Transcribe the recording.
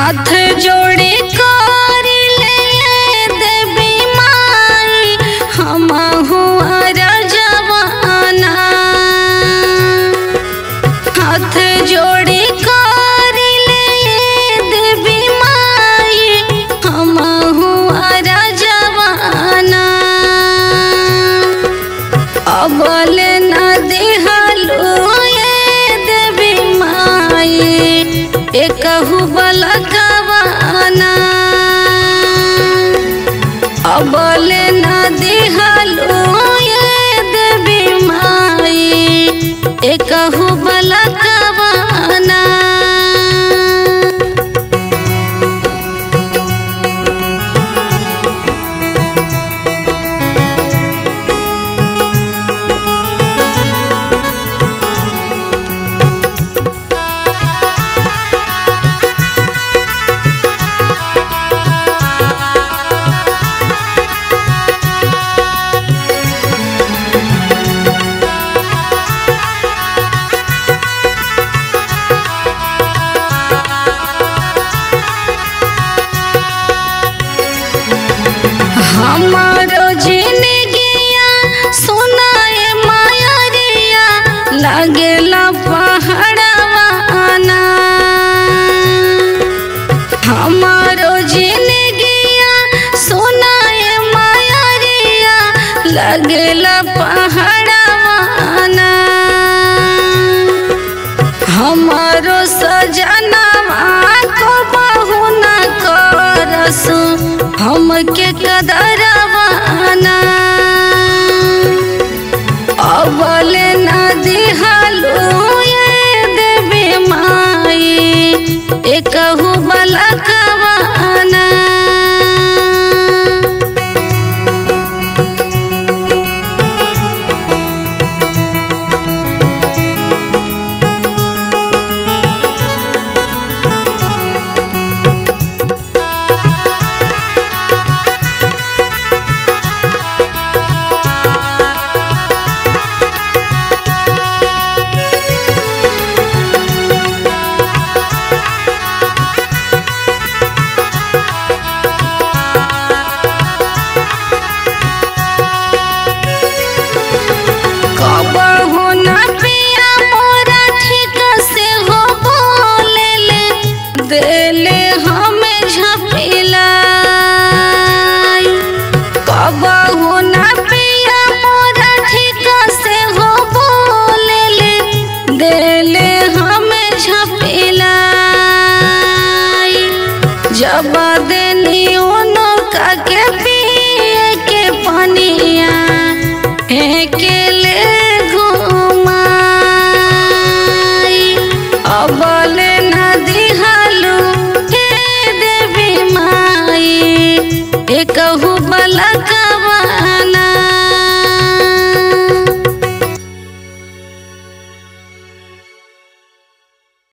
हाथ जोड़े करी ले देवी माई हम हुआ रजवाना हाथ जोड़े करी ले देवी माई हम हुआ रजवाना अबल न देहलो ये देवी माई एकहु बलकवाना अबल न देहलो ये देवी माई एकहु बलकवाना हमारो जिंदगिया सुनाए मायरिया लागेला पहाड़वाना हमारो जिंदगिया सुनाए मायरिया लागेला पहाड़वाना हमारो सजनवा को बहु न करसु हमके कदरवाना अबल न दिहलो ये देवी माई एकहु बलकवाना कबहु न पिया मोरा ठीक से हो बोले ले देले हमें झपिलाई कबहु न पिया मोरा ठीक से हो बोले ले देले हमें झपिलाई जब देनी उनो का के पिए के पनिया फेंके